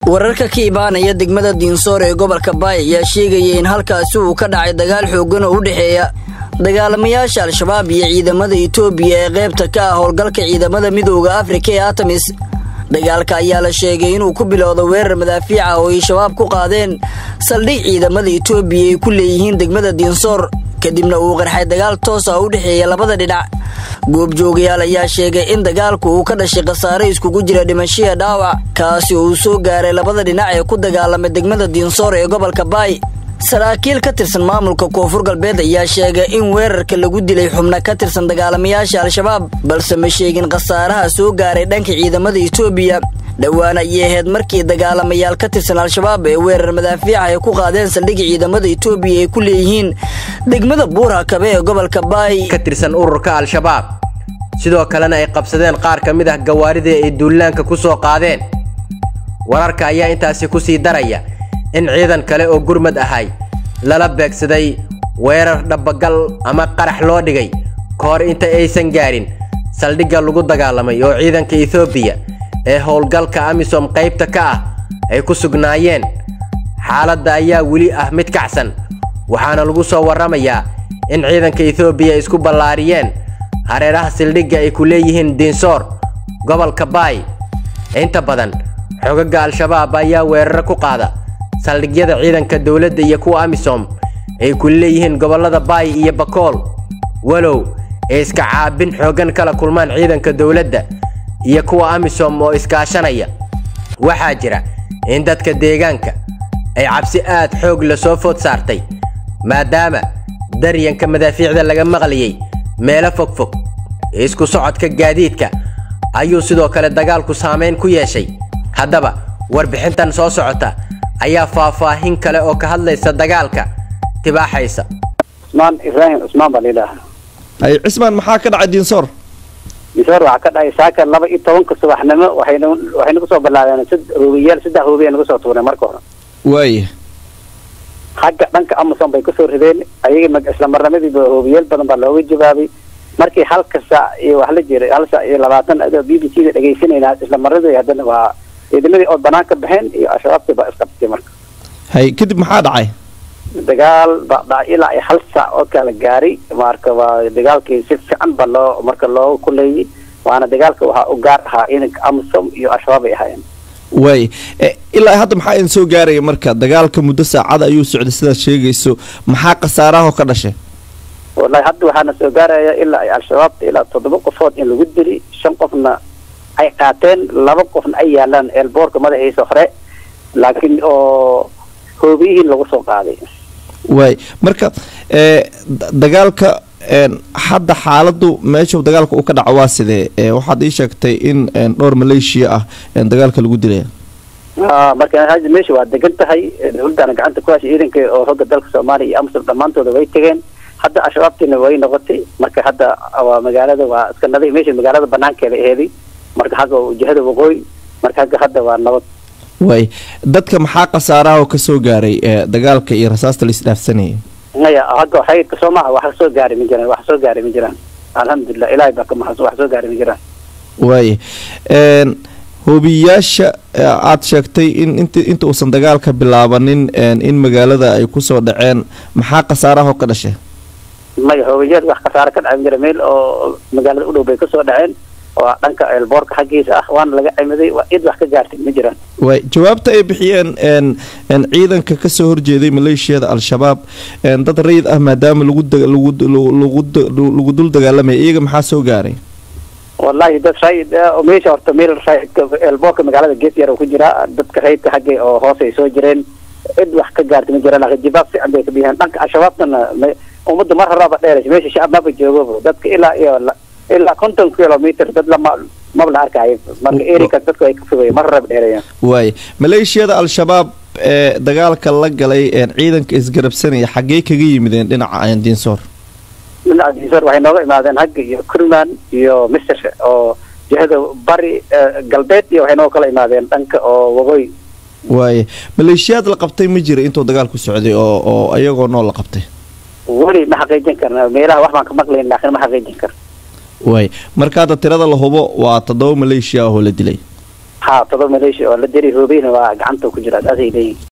wararka ka imaanaya degmada diinsoor ee gobolka baay ayaa sheegaya in halkaasi uu ka dhacay dagaal xooggan oo u dhexeeya dagaalamayaasha al-shabaab iyo ciidamada itoobiya ee qaybta ka ah howlgalka ciidamada midooda afrika ee atamis dagaalka ayaa la sheegay inuu ku bilowda weerar madaafiica oo ay shabaab ku qaadeen saldhig ciidamada itoobiya ay ku leeyihiin degmada diinsoor kadibna uu qarxay dagaal toos ah u dhexeeya labada dhinac goobjoogayaal ayaa sheegay in dagaalku uu ka dhashay khasaare iskugu jira dhimashiya dhaawac kaasi oo uu soo gaaray labada dhinac ee ku dagaalamay degmada diinsoor ee gobolka baay saraakiil ka tirsan maamulka koonfur galbeed ayaa sheegay in weerarka lagu dilay xubno ka tirsan dagaalamayaasha al-shabaab balse ma sheegin khasaaraha soo gaaray dhanka ciidamada itoobiya dhowaan ayay ahayd markii dagaalamayaal ka tirsan al-shabaab ee weerar madaafiica ay ku qaadeen saldhigga ciidamada itoobiya ay ku leeyihiin degmada buura kabe ee gobolka baay ka tirsan ururka al-shabaab sidoo kalena ay qabsadeen qaar ka mid ah gawaaridii ay duulaanka ku soo qaadeen wararka ayaa intaasi ku sii daraya in ciidan kale oo gurmad ahay lala beegsaday weerar dhabagal ama qarax loo dhigay ka hor inta aysan gaarin saldhigga lagu dagaalamay oo ciidanka etoobiya ee howlgalka amisom qaybta ka ah ay ku sugnaayeen xaaladda ayaa weli ah mid kacsan waxaana lagu soo warramayaa in ciidanka etoobiya ay isku ballaariyeen hareeraha saldhigga ay ku leeyihiin diinsoor gobolka baay inta badan xoogagga al-shabaab ayaa weeraro ku qaada saldhigyada ciidanka dowladda iyo kuwa amisom ay ku leeyihiin gobollada baay iyo bakool walow ay iska caabin xooggan kala kulmaan ciidanka dowladda iyo kuwa amisom oo iskaashanaya waxaa jira in dadka deegaanka ay cabsi aad xoog la soo food saartay maadaama daryanka madaafiicda laga maqlayay meelo fogfog isku socodka gaadiidka ayuu sidoo kale dagaalku saamayn ku yeeshay haddaba warbixintan soo socota ayaa faahfaahin kale oo ka hadlaysa dagaalka tibaaxaysa cusmaan ibraahim cusmaan baa layidhaahaa ay cismaan maxaa ka dhacay diinsoor diinsoor waxaa ka dhacay saaka laba iyo tobanka subaxnimo waxayna waxayna kusoo bilaabeen sid hoobiyaal saddex hoobiya nagu soo tuureen marka hore waaya xagga dhanka amason bay kasoo rideen ayaga isla marnimadiiba hoobiyaal badan baa looga jawaabay markii halka saac iyo wax la jiray hal saac iyo labaatan adoo b b c da dhegaysanayna isla marnadii haddana waa ciidamadii ood banaan ka baxeen iyo al-shabaabtii baa isqabtay marka hay kadib maxaa dhacay dagaal baa dhacay ilaa iyo hal saac oo kala gaaray marka waa dagaalkii si fiican ba loo marka looga kuleeyay waana dagaalka waxaa u gaar ahaa ciidanka amisom iyo al-shabaab ay ahaayeen waay ilaa hadda maxaa idin soo gaaraya marka dagaalka muddo saacada ayuu socday sidaad sheegayso maxaa khasaaraha oo ka dhashay wallahi hadda waxaana soo gaaraya ilaa ay al-shabaabta ilaa toddoba qofood in lagu dili shan qofna ay qaateen laba qofna ay yaalaan eelboorka madaxiisa hore laakiin oo hoobiyihiin lagu soo qaaday waay marka dagaalka hadda xaaladu meesha dagaalka uu ka dhaco waa sidee waxaad ii sheegtay in dhowr maleeshiya ah dagaalka lagu dilaya marka hadda meesha waa degan tahay dowladdaana gacanta ku hashay ciidanka oo hogga dalka soomaaliya iyo amsar dhammaantooda way tegeen hadda al-shabaabtiina way noqotay marka hadda waa magaalada waa iska nadi meesha magaalada banaankeeda aheeday marka xagga jihada waqooyi marka hagga hadda waa nabad waay dadka maxaa khasaaraha oo kasoo gaaray dagaalka iyo rasaasta la isdhaafsanayay maya hagga xaydka soo maha wax soo gaaray ma jiraan wax soo gaaray ma jiraan alxamdulilah ilaahay baa ka mahadsan wax soo gaaray ma jiraan waaya hoobiyayaasha aad sheegtay in int inta uusan dagaalka bilaabanin in magaalada ay kusoo dhaceen maxaa khasaaraha oo ka dhashay maya hoobiyayaal wax khasaare ka dhacay ma jira meel oo magaalada u dhow bay kasoo dhaceen oo dhanka eelboorka xaggiisa ah waana laga cimiday cid wax ka gaartay ma jiraan waay jawaabta ay bixiyeen ciidanka kasoo horjeeday maleeshiyada al-shabaab dad rayid ah maadaama lagu lagu dul dagaalamaya iyaga maxaa soo gaaray wallahi dad rayid oo meesha horta meel rayidka eelboorka magaalada gees yar oo ku jira dadka rayidka xaggay oo hoos ay soo jireen cid wax ka gaartay ma jiraan laakiin jibaab fiican bay ka bixiyeen dhanka al-shabaabtana ummadda mar horaaba dheeraysa meesha shacab maba joogaba dadka ilaa iyo ilaa konton kilomitr dad lama maba la arkaayo marka erikaas dadku ay ka fogay mar horaba dheereeyaan waay maleeshiyada al-shabaab ee dagaalka la galay ciidanka isgarabsanaya xaggee kaga yimideen dhinaca diinsoor dhinaca diinsoor waxay nooga imaadeen hagga iyo kurman iyo mister oo jihada bari galbeed iyo waxay nooga kala imaadeen dhanka oo waqooyi waaya maleeshiyaad la qabtay ma jira intuu dagaalku socday oo oo iyagoo nool la qabtay weli ma xaqiijin karna meelaha wax baan ka maqlayn laakiin ma xaqiijin karna waay marka hadda tirada la hubo waa toddoba maleeshiya ahoo la dilay ha todoba maleeshiya oo la deri hoobeyna waa gacanta ku jira asay leeyihin